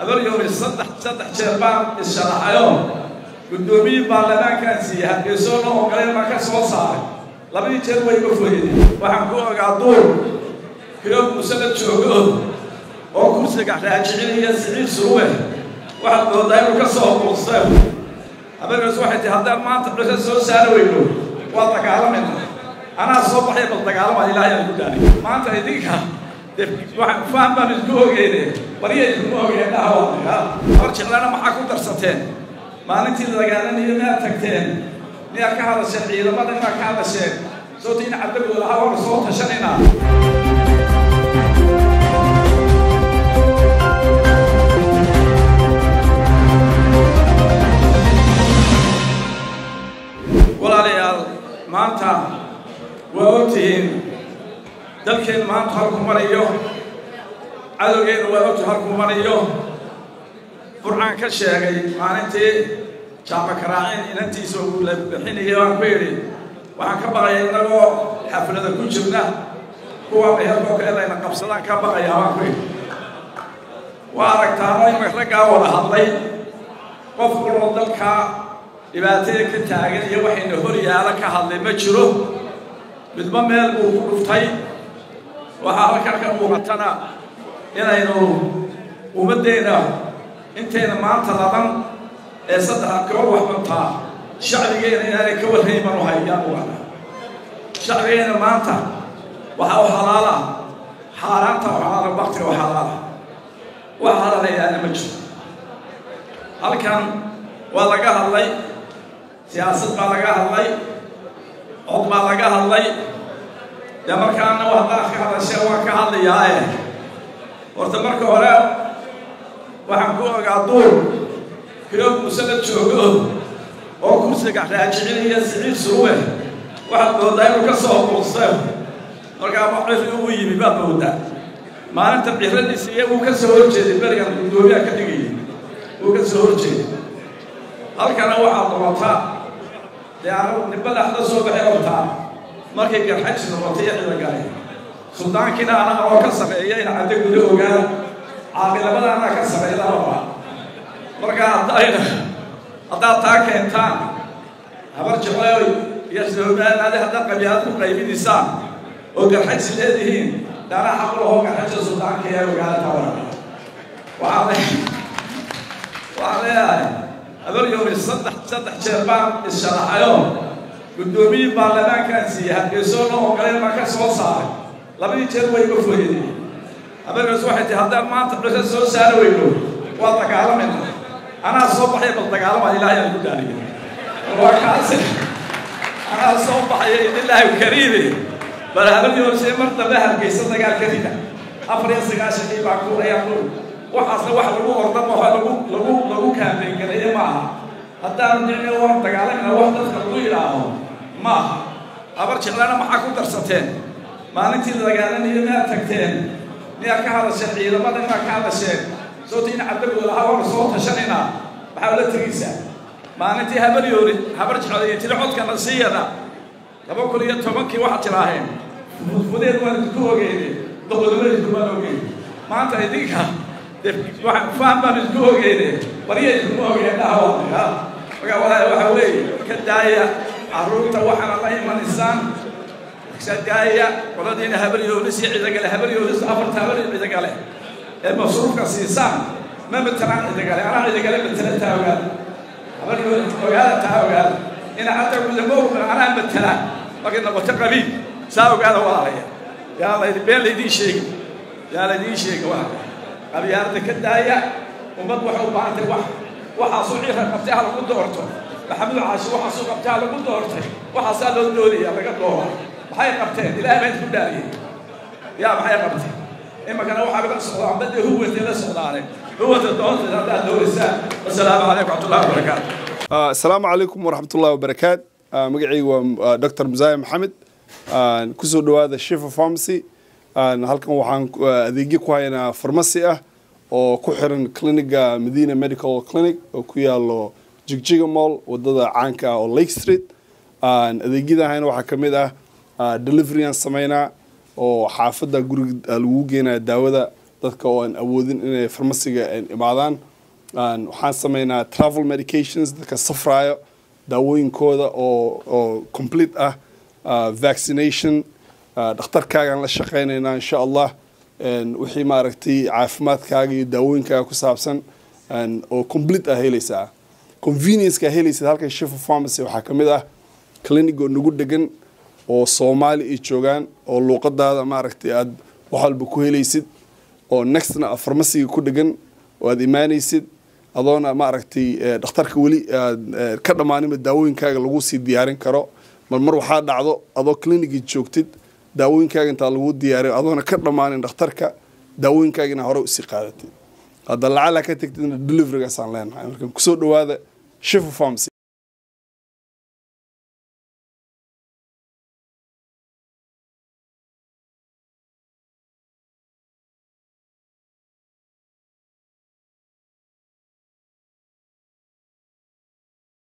habaryowni saddex saddex jeer baan issharaxayo guddoomiyii baarlamaankaan siiyey hargeysoona oo galeen baan ka soo saaray labadii jeer way iga foyeen waxaan ku ogaa duur kilo muusala joogo oo kursiga raajicinaya siciid suruwe waxaad moodaa inuu ka soo quustay habargaas waxay tihi haddaan maanta cusha soo saari weyno waa dagaalamayna anaa soo baxay bal dagaalama ilaahay aan ku dhaari maanta idinka dee waxaan faham baan isku ogeyne bariya iskuma ogeen dhaha hor jeclana maxaa ku darsateen maalintii la dagaalanayo miyaad tagteen miyaad ka hadasheen ciidamada miyaad ka hadasheen soota in cabdagooda lahaa waana soo tashanaynaa walaalayaal maanta waa ogtihiin dalkeen maanta halku marayo cadowgeenu waa ogti halku marayo burcaan ka sheegay maalintii jaama karaacin inantiisa uu la bixinayay waan ku yidhi waxaan ka baqaya innagoo xaflada ku jirna kuwa meherkoo kale layna qabsadaan ka baqayaa waan ku yidhi waa aragtaano ima raggaa wada hadlay qof waloo dalkaa dhibaatada ka taagan iyo waxayna hor yaala ka hadlay ma jiro midba meel buu ku dhuftay waxaa halkan ka muuqatana inaynu ummaddeena intayna maanta laban ee saddexa koo wax cuntaa shacbigeena inaanay ka warrayman u hayaan uana shacbigeena maanta waxaa u xalaala xaaraanta u xalaala baktiga u xalaala wax halalayaana ma jiro halkan waa laga hadlay siyaasad baa laga hadlay cod baa laga hadlay dee markaana haddaad ka hadashee waan ka hadlayaae horta marka hore waxaan ku ogaa duur kilo muusala joogo oo kursiga raajicinaya siciid suruwe waxaad moodaa inuu ka soo quustay markaa maciri ugu yimi baad moodaa maalinta ciradiisa iyo uu ka soo horjeeday berigan guddoomiyaa ka dhigayay uu ka soo horjeeday halkana waxaad noqotaa dee anagu nimba dhexda soo baxay ortaa markay garxaji noqotay iyo cidagale suldaankiina anaga oo ka sameeya in caddo guda ogaan caaqilabada anaa ka sameeya lababa markaa haddayna haddaad taa keentaan habar jecleoy iyo soomaanaade haddaad qabiilad ku qaybinaysaan oo garxaji leedihiin daana xaq lahoo garxaja suldaanka ee ogaada taa waran waxaa le waxaan leeyahay habaryowni saddex saddex jeer baan issharaxayo guddoomiyii baarlamaankaan siiyey hargeysoona oo galeen baan ka soo saaray labadii jeer way iga foyeen habargaas waxay tihi haddaan maanta cusha soo saari weyno waa dagaalamayna anaa soo baxay bal dagaalama ilaahay aan ku dhaariyo waa kaasi anaa soo baxaya ilaahi kariime bal habaryowni mar dambe hargeysa dagaal ka rida afar iyo sagaashankii baa ku ayaa ku waxaasna wax lagu ordamo lagu lagu lagu kaambeyn gareeye maaha haddaanu nicme waan dagaalamina wax dadka lagu yidhaaho maaha habar jeclana maxaa ku darsateen maalintii la dagaalanayo miyaad tagteen miyaad ka hadasheen ciidamada miyaad ka hadasheen soota in cabdagooda lahaa waana soo tashanaynaa maxaa ula tegaysaa maalintii habaryoori habar jeclay iyo tiri codkana siiyada laba kun iyo tobankii waxaad tilaaheen fudfudeed waan idinku ogeyne doqodnimada iskumaan ogeyn maanta idinka waxaan faham baan isku ogeyne bariya iskuma ogeen dhaha marka walaa waxa weeye ka daaya carruurta waxaana la imanaysaan ka daaya qoladiina habaryoonis iyo cidagale habaryoonis afarta habar cidagale ee masruufka siisaan ma matelaan cidagale anaa cidagale matela taa ogaada habaryoonis ogaada taa ogaada ina hadda gudamo anaa matela markay noqoto qabiil saa ogaada walaalaya yaa la been laydiin sheegi yaa laydiin sheegi waa qabyaalada ka daaya ummad waxay u baahantay wax waxaasuu ciirka qabtay ha lagu doorto maxamuud caashi waxaasuu qabtay ha lagu doortay waxaasaa loo doodaya laga doora maxay qabteen ilaah baa isku dhaariyey yaa maxay qabteen iminkana waxaa laga socdaa badda huwantay la socdaane huwanta doonta haddaad dooraysaan wasalaamu calaykum waxmatullahi wabarakaatu asalaamu calaykum waraxmatullahi wabarakaat magacaygu waa dr musaaye maxamed kusoo dhawaada shifa pharmacy halkan waxaan adeegyo ku haynaa farmasi ah oo ku xiran cliniga medina medical clinic oo ku yaalo jigjiga mall wadada caanka ah oo lake street adeegyada hayna waxaa ka mid ah delivery aan sameynaa oo xaafadda guriga lagu geenaya daawada dadka oo aan awoodin inay farmasiga imaadaan waxaan sameynaa travel medications dadka safraayo daawooyinkooda oo oo complete ah vaccination dhakhtarkaagaan la shaqeynaynaa insha allah wixii maaragtay caafimaadkaaga iyo daawooyinkaaga ku saabsan oo complete ah helaysaa convenience-ka helaysid halkan shifa pharmacy waxaa ka mid ah clinic oo nagu degan oo soomaali ay joogaan oo luuqadaada maaragtay aad wax walba ku helaysid oo nextna farmasiga ku dhegan oo aad imaanaysid adoona maaragtay dhakhtarka weli aad ka dhammaaninba daawooyinkaaga lagu sii diyaarin karo mar mar waxaa dhacdo adoo clinicii joogtid daawooyinkaaga intaa lagu diyaariyo adoona ka dhammaanin dhakhtarka daawooyinkaagina hore usii qaadatid hadda lacala ka tegtidna deliverygaasaan leenahay marka kusoo dhawaada shifa pharmacy